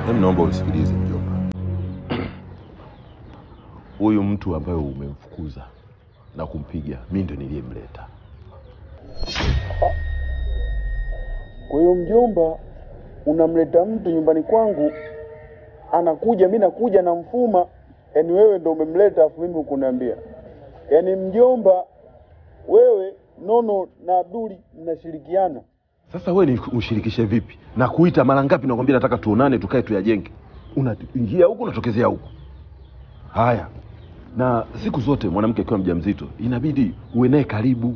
Hebu naomba unisikilize mjomba. Huyu mtu ambaye umemfukuza na kumpiga, mimi ndo niliyemleta. Kwa hiyo mjomba, unamleta mtu nyumbani kwangu, anakuja, mi nakuja na mfuma, yaani wewe ndo umemleta, afu mimi ukuniambia. Yaani mjomba, wewe Nono na Abduli mnashirikiana. Sasa wewe ni ushirikishe vipi? Na kuita mara ngapi nakwambia nataka tuonane tukae tuyajenge. Unaingia huku unatokezea huku. Haya. Na siku zote mwanamke akiwa mjamzito inabidi uwe naye karibu.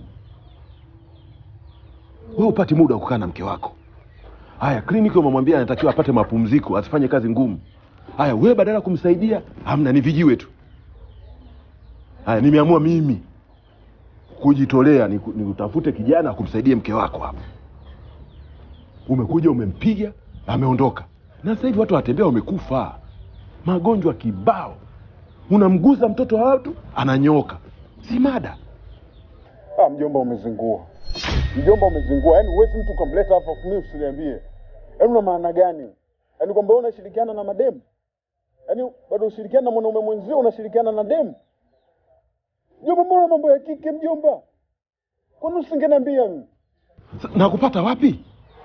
Wewe upati muda wa kukaa na mke wako. Haya, kliniki umemwambia anatakiwa apate mapumziko, asifanye kazi ngumu. Haya, wewe badala ya kumsaidia, hamna ni vijiwe tu. Haya, nimeamua mimi kujitolea ni, ni utafute kijana kumsaidia mke wako hapa. Umekuja umempiga, ameondoka, na sasa hivi watu watembea wamekufa, magonjwa kibao. Unamguza mtoto wa watu ananyoka, si mada. Ah, mjomba umezingua, mjomba umezingua. Yaani huwezi mtu ukamleta hapa afu mimi usiniambie. Yaani una maana gani? Yaani kwamba wewe unashirikiana na mademu? Yaani bado ushirikiana na mwanaume mwenzio, unashirikiana na demu? Mjomba, mbona mambo ya kike mjomba? Kwani usingeniambia mimi? Sa- na kupata wapi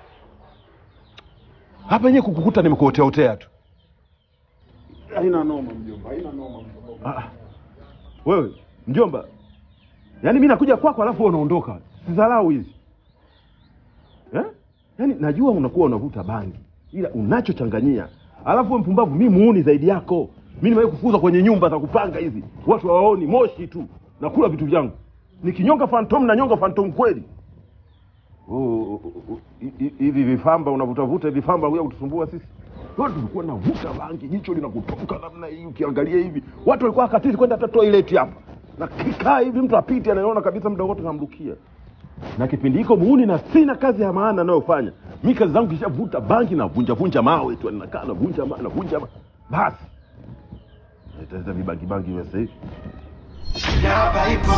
hapa yenyewe kukukuta nimekuoteaotea tu. Haina noma mjomba, haina noma mjomba. Ah, wewe mjomba, yaani mi nakuja kwako alafu wewe unaondoka, sidharau hizi eh? Yaani najua unakuwa unavuta bangi, ila unachochanganyia, alafu wewe mpumbavu, mi muuni zaidi yako. Mi nimewahi kufuzwa kwenye nyumba za kupanga hizi, watu hawaoni moshi tu, nakula vitu vyangu, nikinyonga fantom na nyonga fantom kweli. Oh, oh, oh, oh, hi- hi- hivi vifamba unavutavuta vifamba kuja kutusumbua sisi Wewe tulikuwa navuta bangi jicho linakutoka namna hii ukiangalia hivi watu walikuwa katili kwenda hata toilet hapa na kikaa hivi mtu apite anaona kabisa muda wote namrukia na kipindi hiko muuni na sina kazi ya maana anayofanya mi kazi zangu kishavuta bangi na vunja vunja mawe tu nakaa navunja mawe navunja ma- basi Nitaenda vibangi bangi vya sasa hivi Hapa ipo,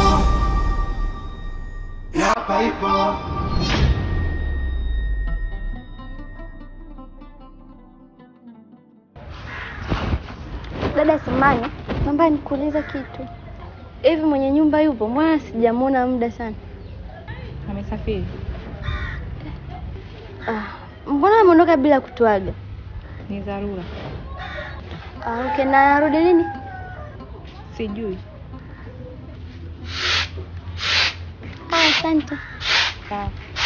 hapa ipo. Dada Samani, naomba nikuulize kitu. Hivi mwenye nyumba yupo? Mbona sijamwona muda sana? Amesafiri. Ah, mbona ameondoka bila kutuaga? Ni dharura. Ah, okay, na arudi lini? Sijui. Ah, asante. Sawa.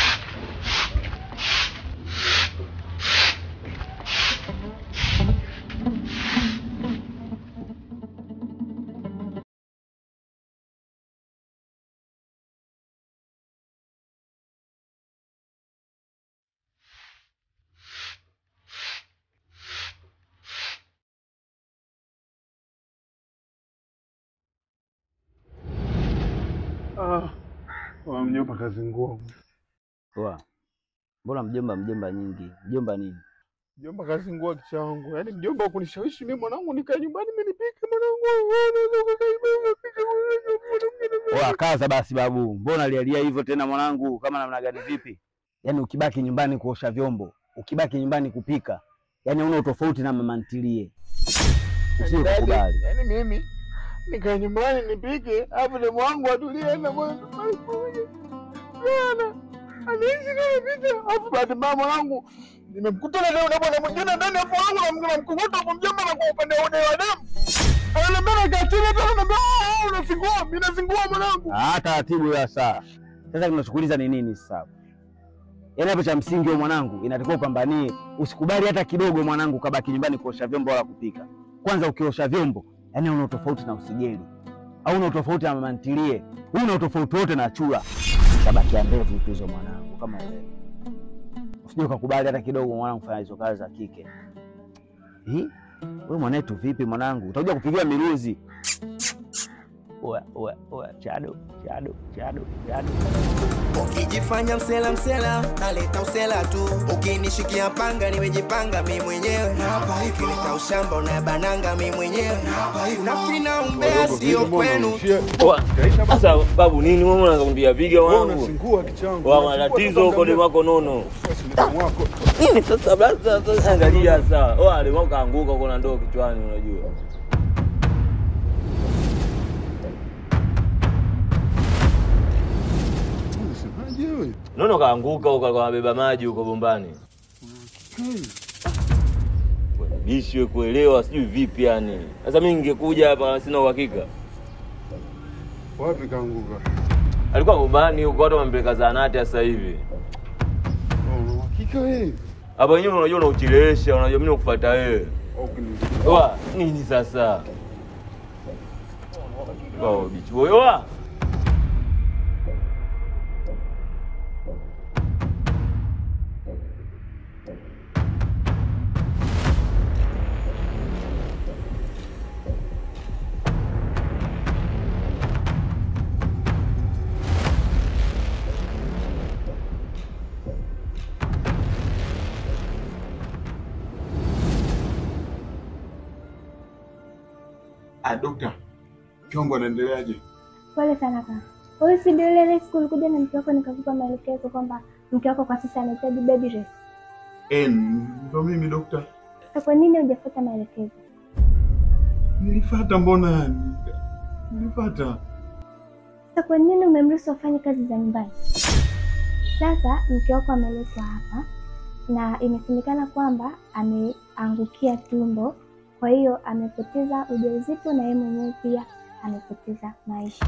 Ah, wa mjomba kazingua. Poa. Mbona mjomba mjomba nyingi? Mjomba nini? Mjomba kazingua kichwa wangu. Yaani mjomba kunishawishi mimi mwanangu nikae nyumbani mimi nipike mwanangu. Wewe unaweza kukaa nyumbani upike mwanangu. Oa kaza basi babu. Mbona lialia hivyo tena mwanangu? Kama namna gani vipi? Yaani ukibaki nyumbani kuosha vyombo, ukibaki nyumbani kupika, yaani una utofauti na mama ntilie. Usije Yaani, kukubali. Yaani mimi nikae nyumbani nipike, alafu demu wangu atulie na mwanzo. Bwana, anaishi kama vita. Alafu bahati mbaya mwanangu nimemkuta na leo na bwana mwingine ndani ya wangu na mngana mkunguta kwa mjomba na kwa upande wa wa demu. Ananiambia nakaa chini tena ananiambia "Ah, unazingua, mimi nazingua mwanangu. Ah, taratibu ya saa. Sasa tunachukuliza ni nini sasa? Yaani hapo cha msingi wewe mwanangu, inatakiwa upambanie. Usikubali hata kidogo mwanangu kabaki nyumbani kuosha vyombo wala kupika. Kwanza ukiosha vyombo, yaani una utofauti na usigeli. Au una utofauti na mama ntilie. Una utofauti wote na chura. Tabakia ndevu tu hizo mwanangu kama wewe. Usije ukakubali hata kidogo mwanangu kufanya hizo kazi za kike. Hii? Wewe mwanetu vipi mwanangu? Utakuja kupigiwa miruzi. oya, oya, oya, chado, chado, chado, chado. Ukijifanya msela msela, naleta usela tu. Ukinishikia panga, nimejipanga mi mwenyewe. Ukileta ushamba, unabananga mi mwenyewe. Nafikiri na umbea sio kwenu. Sasa babu nini wewe unakwambia piga Wewe wangu. unasingua kichangu. Wa matatizo uko ni wako nono. Mdomo wako. Nini sasa basi sasa angalia sasa. Wewe alima kaanguka uko na ndoo kichwani unajua. Unasemaje wewe? Nono kaanguka huko kwa beba maji huko bombani. Bishwe kuelewa sijui vipi yani. Sasa mimi ningekuja hapa sina uhakika. Wapi kaanguka? Alikuwa bombani huko watu wamempeleka zahanati sasa hivi. Oh, una uhakika wewe? Hapa wenyewe unajua unauchelewesha, unajua mimi nakufuata wewe. Au kini- Wa nini sasa? Wao bichu wewe wa. Ah, dokta. Kiongo anaendeleaje? Pole sana kaka. Wewe si ndio ile ile siku ulikuja na mke wako nikakupa maelekezo kwamba mke wako kwa sasa anahitaji bed rest. Eh, ndo mimi dokta. Sasa kwa nini hujafuata maelekezo? Nilifuata mbona? Nilifuata. Sasa kwa nini umemruhusu afanye kazi za nyumbani? Sasa mke wako ameletwa hapa na imesemekana kwamba ameangukia tumbo, kwa hiyo amepoteza ujauzito na yeye mwenyewe pia amepoteza maisha.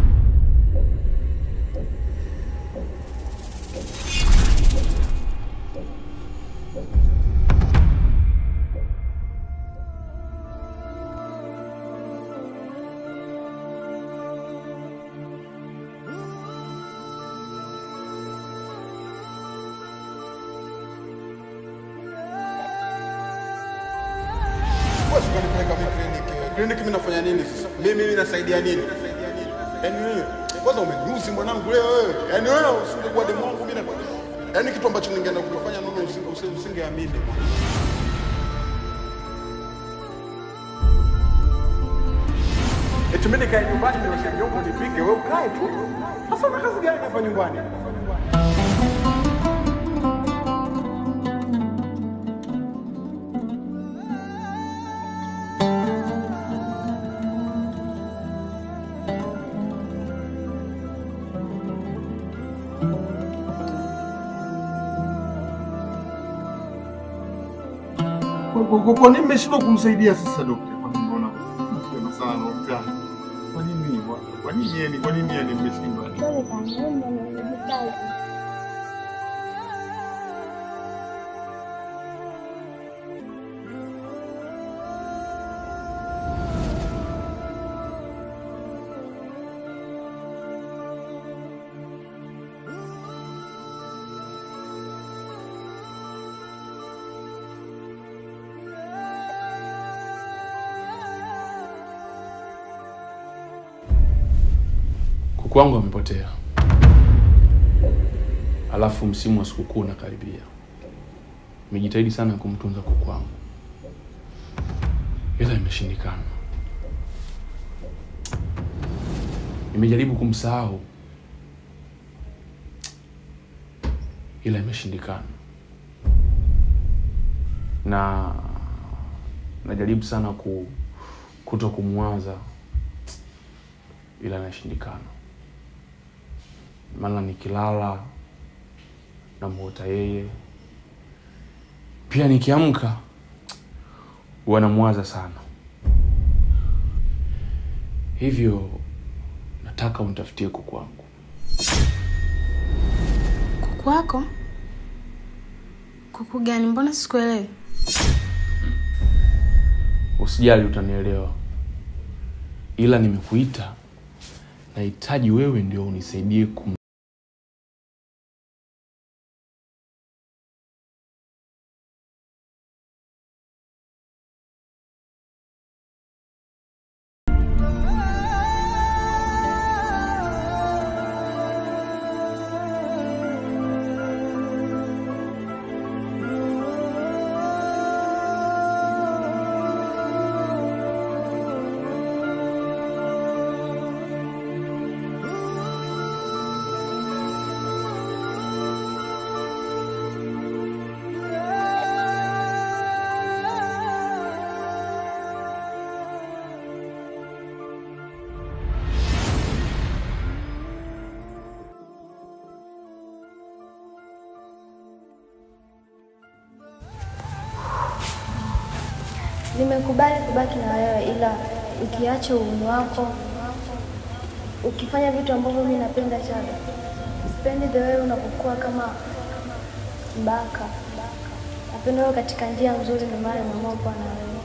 Wewe unanipeleka mimi kliniki. Kliniki mimi nafanya nini sasa? Mimi mimi nasaidia nini? Yaani wewe kwanza umenyuzi mwanangu leo wewe. Yaani wewe usingekuwa demu wangu mimi na Yaani kitu ambacho ningeenda kufanya nono usinge usinge- usingeamini. Eti mimi nikae nyumbani nioshe vyombo nipike, wewe ukae tu. Sasa una kazi gani hapa nyumbani? Kwa- kwa- kwa- Kwa nini mmeshindwa kumsaidia sasa dokta? Kwa nini mbona mapema sana dokta? Kwa nini? Kwa- Kwa nini yani? Kwa nini yani mmeshindwa? Pole sana, wewe ndio unahitaji kazi. Kuku wangu amepotea, alafu msimu wa sikukuu unakaribia. Nimejitahidi sana kumtunza kuku wangu, ila imeshindikana. Nimejaribu kumsahau, ila imeshindikana, na najaribu sana ku kuto kumwaza, ila inashindikana maana nikilala namuota yeye, pia nikiamka huwa namwaza sana. Hivyo nataka unitafutie kuku wangu. Kuku wako? Kuku gani? Mbona sikuelewi? Usijali, utanielewa, ila nimekuita, nahitaji wewe ndio unisaidie kum Nimekubali kubaki na wewe, ila ukiacha uuni wako, ukifanya vitu ambavyo mi napenda Chado. Sipendi the way unapokuwa kama mbaka. Napenda wewe katika njia nzuri, ndio maana nimeamua kuwa na wewe.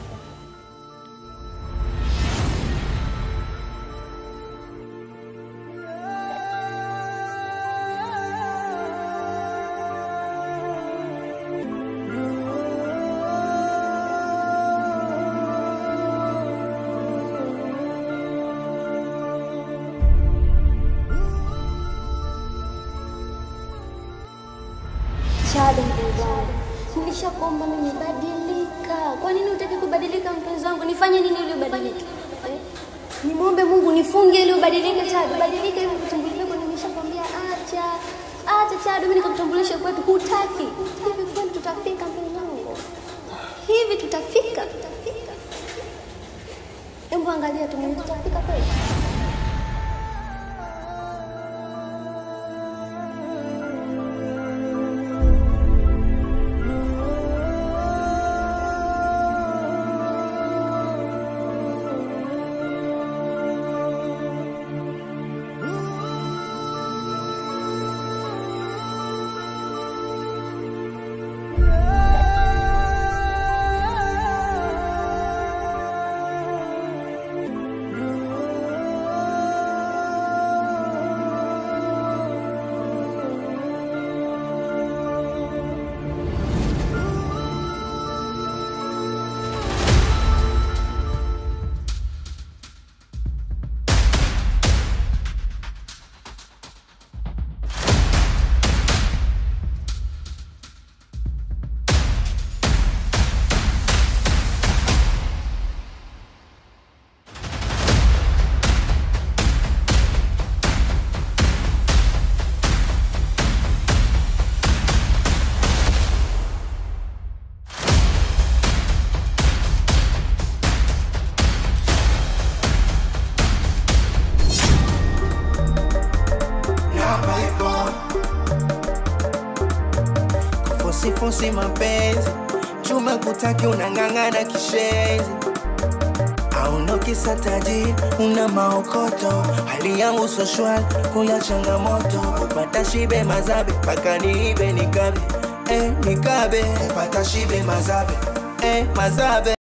Chado mpenzi wangu, nilishakuomba nimebadilika. Kwa nini utaki kubadilika mpenzi wangu? Nifanye nini ili ubadilike? Eh? Nimwombe Mungu nifunge ili ubadilike Chado. Badilika hivi kutambulisha kwa nimeshakwambia acha. Acha Chado, mimi nikakutambulisha kwetu hutaki. Hivi kweli tutafika mpenzi wangu? Hivi tutafika? Tutafika. Hebu angalia tu mwenyewe tutafika kweli? Kufusifusi mapenzi chuma kutaki unang'ang'ana kishenzi aunoki tajiri una maokoto hali yangu so shwari kula changamoto kupata shibe mazabe mpaka niibe nikabe eh, nikabe kupata shibe mazabe eh, mazabe